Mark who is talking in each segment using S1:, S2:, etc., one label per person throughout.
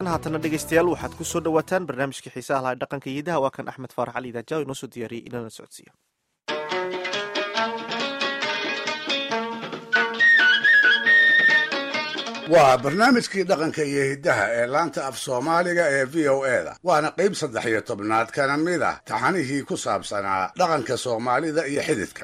S1: haatana dhegeystayaal waxaad ku soo dhowaataan barnaamijkii xiisaha laha dhaqanka iyo hidaha waa kan axmed faarax cali idaajaw inoo soo diyaariyey inana socodsiiyo
S2: waa barnaamijkii dhaqanka iyo hiddaha ee laanta af soomaaliga ee v o e da waana qayb saddex iyo tobnaad kana mid ah taxanihii ku saabsanaa dhaqanka soomaalida iyo xididka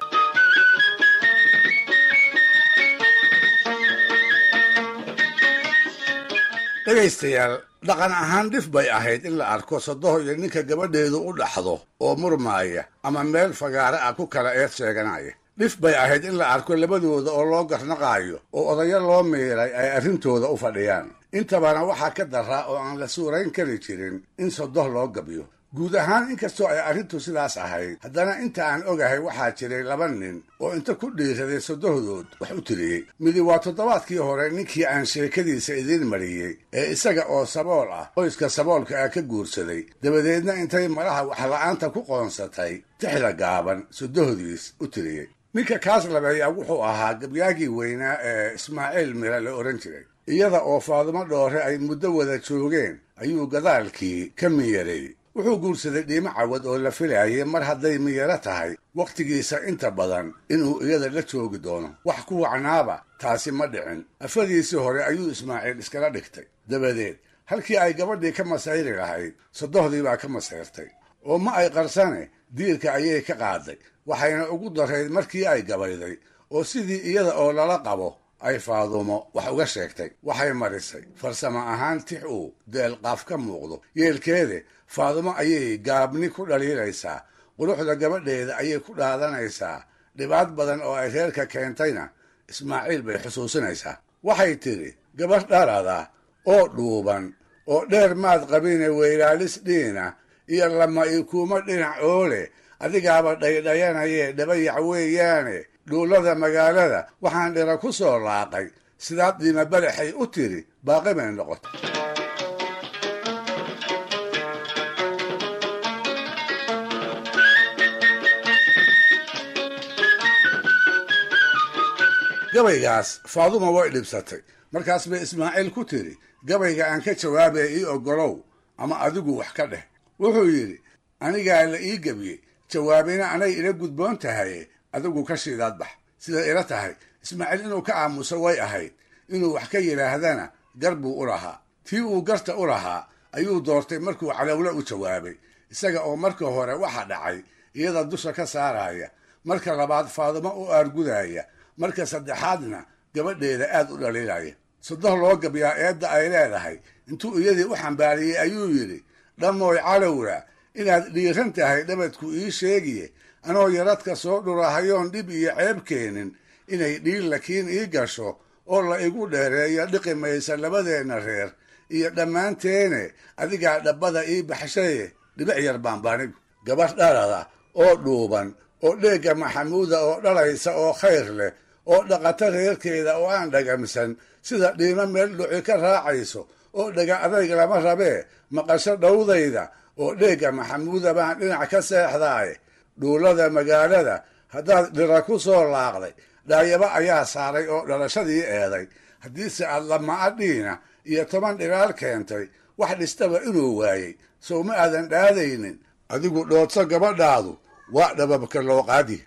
S2: dhegaystayaal dhaqan ahaan dhif bay ahayd in la arko sodoho iyo ninka gabadheedu u dhaxdo oo murmaaya ama meel fagaare ah ku kala eed sheeganaya dhif bay ahayd in la arko labadooda oo loo garnaqaayo oo odayo loo miiray ay arrintooda u fadhiyaan intabana waxaa ka daraa oo aan la suurayn kari jirin in sodoh loo gabyo guud ahaan inkastoo ay arrintu sidaas ahayd haddana inta aan ogahay waxaa jiray laba nin oo inta ku dhiiraday sodohdood wax u tiriyey midi waa toddobaadkii hore ninkii aan sheekadiisa idiin mariyey ee isaga oo sabool ah qoyska saboolka ah ka guursaday dabadeedna intay malaha waxla'aanta ku qoonsatay tixda gaaban sodohdiis u tiriyey ninka kaas labeeyaa wuxuu ahaa gabyaagii weynaa ee ismaaciil mira la odhan jiray iyada oo faadumo dhoore ay muddo wada joogeen ayuu gadaalkii ka miyaray wuxuu guursaday dhiimo cawad oo la filayay mar hadday miyaro tahay wakhtigiisa inta badan inuu iyada la joogi doono wax ku wacnaaba taasi ma dhicin afadiisii hore ayuu ismaaciil iskala dhigtay dabadeed halkii ay gabadhii ka masayri lahayd sodohdii baa ka masayrtay oo ma ay qarsane diirka ayay ka qaaday waxayna ugu darayd markii ay gabayday oo sidii iyada oo lala qabo ay faadumo wax uga sheegtay waxay marisay farsamo ahaan tix uu deelqaaf ka muuqdo yeelkeede faadumo ayay gaabni ku dhaliilaysaa quruxda gabadheeda ayay ku dhaadanaysaa dhibaad badan oo ay reerka keentayna ismaaciil bay xusuusinaysaa waxay tidhi gabadh dhalada oo dhuuban oo dheer maad qabine weylaalis dhiina iyo lama ikuuma dhinac oole adigaaba dhaydhayanayee dhabayac weeyaane dhuullada magaalada waxaan dhira ku soo laaqay sidaad dhiima badaxay u tiri baaqi bay noqotay gabaygaas faaduma way dhibsatay markaas bay ismaaciil ku tiri gabayga aan ka jawaabaya ii oggolow ama adigu wax ka dheh wuxuu yidhi anigaa la ii gebiyey jawaabina anay ila gudboon tahaye adigu ka shiidaad bax siday ila tahay ismaaciil inuu ka aamuso way ahayd inuu wax ka yidhaahdana gar buu u lahaa tii uu garta u lahaa ayuu doortay markuu calowle u jawaabay isaga oo marka hore waxa dhacay iyada dusha ka saaraya marka labaad faadumo u aargudaya marka saddexaadna gabadheeda aad u dhaliilaya sodoh loo gabyaa eedda ay leedahay intuu iyadii u xambaariyey ayuu yidhi dhammooy calowra inaad dhiiran tahay dhabadku ii sheegiye anoo yaradka soo dhurahayoon dhib iyo ceeb keenin inay dhiil lakiin ii gasho oo la igu dheereeyo dhiqi maysa labadeenna reer iyo dhammaanteene adigaa dhabbada ii baxshaye dhibic yar baanbaanigu gabadh dhalada oo dhuuban oo dheegga maxamuuda oo dhalaysa oo khayr leh oo dhaqata reerkeeda oo aan dhagamsan sida dhiimo meel dhuci ka raacayso oo dhaga adayg lama rabee maqasho dhowdayda oo dheegga maxamuuda baan dhinac ka seexdaaye dhuullada magaalada haddaad dhira ku soo laaqday dhaayaba ayaa saaray oo dhalashadii eeday haddiise aad lama'a dhiina iyo toban dhiraal keentay wax dhistaba inuu waayey sow ma aadan dhaadaynin adigu dhoodso gabadhaadu waa dhababka looqaadi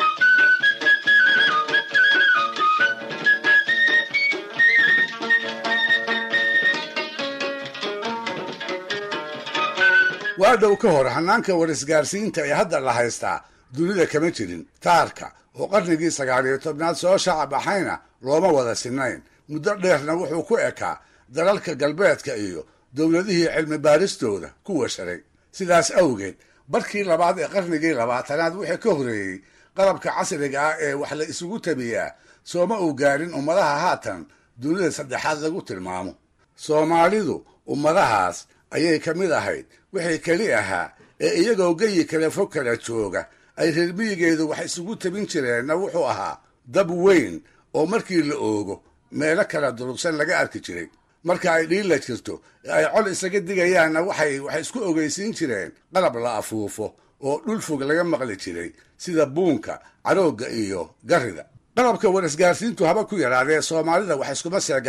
S2: waa dhow ka hor hanaanka warisgaarsiinta ee hadda la haystaa dunida kama jirin taarka oo qarnigii sagaal iyo tobnaad soo shaaca baxayna looma wada sinayn muddo dheerna wuxuu ku ekaa dalalka galbeedka iyo dowladihii cilmi baaristooda ku washaray sidaas awgeed barkii labaad ee qarnigii labaatanaad wixii ka horreeyey qalabka casriga ah ee wax la isugu tabiyaa sooma uu gaarin ummadaha haatan dunida saddexaad lagu tilmaamo soomaalidu ummadahaas ayay ka mid ahayd wixii keli ahaa ee iyagoo geyi kale fog kala jooga ay reer miyigeedu wax isugu tabin jireenna wuxuu ahaa dab weyn oo markii la oogo meelo kala durugsan laga arki jiray marka ay dhiilla jirto ee ay col isaga digayaanna waxay wax isku ogeysiin jireen qalab la afuufo oo dhul fog laga maqli jiray sida buunka caroogga iyo garrida qalabka war isgaarsiintu haba ku yaraadee soomaalida wax iskuma seeganayn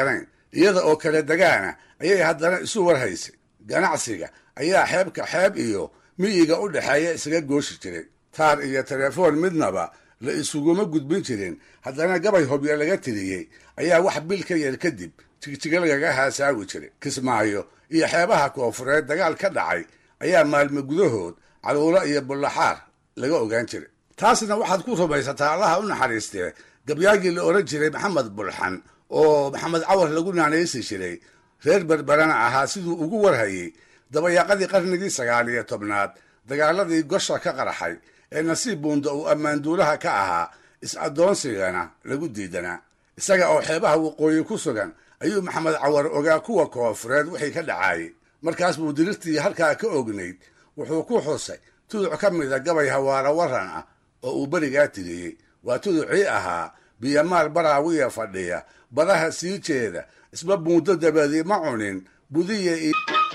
S2: iyada oo kala degaana ayay haddana isu warhaysay ganacsiga ayaa xeebka xeeb iyo miyiga u dhexeeya isaga gooshi jiray taar iyo telefoon midnaba la isuguma gudbin jirin haddana gabay hobyo laga tiriyey ayaa wax bil ka yar kadib jigjiga lagaga haasaawi jiray kismaayo iyo xeebaha koofureed dagaal ka dhacay ayaa maalmo gudahood caluulo iyo bullaxaar laga ogaan jiray taasna waxaad ku rumaysataa allaha u naxariistee gabyaagii la odhan jiray maxamed bulxan oo maxamed cawar lagu naanaysi jiray reer berberana ahaa siduu ugu warhayey dabayaaqadii qarnigii sagaal iyo tobnaad dagaaladii gosha ka qarxay ee nasiib buunda uu ammaanduulaha ka ahaa is-addoonsigana lagu diidanaa isaga oo xeebaha waqooyi ku sugan ayuu maxamed cawar ogaa kuwa koofureed wixii ka dhacaayey markaas buu dirirtii halkaa ka ognayd wuxuu ku xusay tuduc ka mida gabay hawaara waran ah oo uu berigaa tiriyey waa tuducii ahaa biyamaal baraawiya fadhiya badaha sii jeeda isba buundo dabadii ma cunin budiya iyo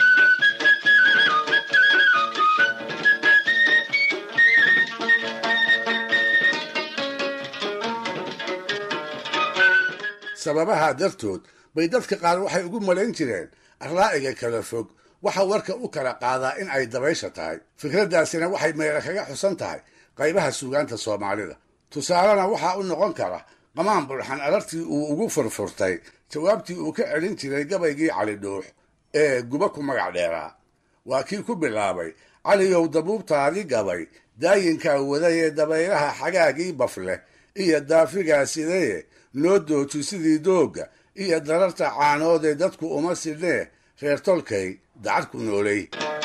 S2: sababaha dartood bay dadka qaar waxay ugu malayn jireen arlaa'iga kala fog waxa warka u kala qaadaa in ay dabaysha tahay fikraddaasina waxay meela kaga xusan tahay qaybaha suugaanta soomaalida tusaalena waxaa u noqon kara qamaan bulxan arartii uu ugu furfurtay jawaabtii uu ka celin jiray gabaygii cali dhuux ee guba ku magac dheeraa waa kii ku bilaabay caliyow dabuubtaadii gabay daayinkaa wadayee dabaylaha xagaagii bafleh iyo daafigaa sidee noo dooji sidii doogga iyo dararta caanoodee dadku uma sidnee reer tolkay dacar ku noolay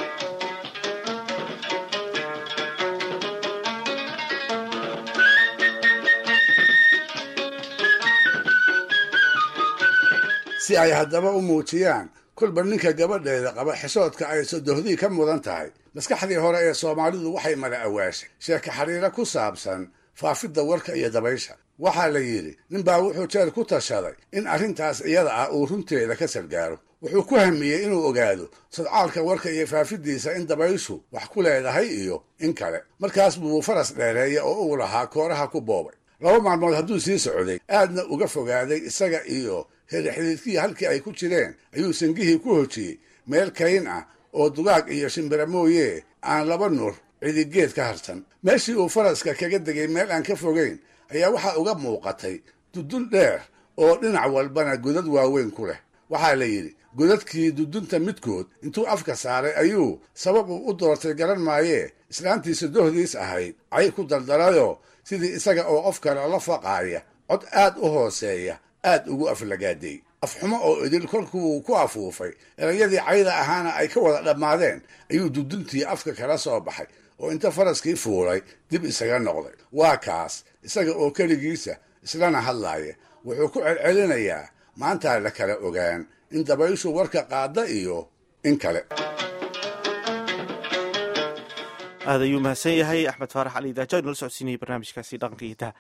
S2: si ay haddaba u muujiyaan kolba ninka gabadheeda qaba xishoodka ay sodohdii ka mudan tahay maskaxdii hore ee soomaalidu waxay mala awaashay sheeka xiriiro ku saabsan faafidda warka iyo dabaysha waxaa la yidhi ninbaa wuxuu jeer ku tashaday in arrintaas iyada ah uu runteeda ka sargaaro wuxuu ku hamiyey inuu ogaado sadcaalka warka iyo faafidiisa in dabayshu wax ku leedahay iyo in kale markaas buu faras dheereeya oo uu lahaa kooraha ku boobay laba maalmood hadduu sii socday aadna uga fogaaday isaga iyo herixididkii halkii ay ku jireen ayuu sangihii ku hojiyey meel kayn ah oo dugaag iyo shimbira mooyee aan laba nur cidigeed ka harsan meeshii uu faraska kaga degay meel aan ka fogayn ayaa waxaa uga muuqatay dudun dheer oo dhinac walbana godad waaweyn ku leh waxaa la yidhi godadkii dudunta midkood intuu afka saaray ayuu sabab uu u doortay garan maayee islaantiisa dohdiis ahayd cay ku dardarayoo sidii isaga oo qof kale la faqaaya cod aad u hooseeya aad ugu aflagaaday afxumo oo idil kolkuu ku afuufay erayadii cayda ahaana ay ka wada dhammaadeen ayuu duduntii afka kala soo baxay oo inta faraskii fuulay dib isaga noqday waa kaas isaga oo keligiisa islana hadlaaya wuxuu ku celcelinayaa maantaa la kala ogaan in dabayshu warka qaada iyo in kale
S1: aad ayuu mahadsan yahay axmed faarax cali daajo inala socodsiinayay barnaamijkaasi dhaqanka iyo daha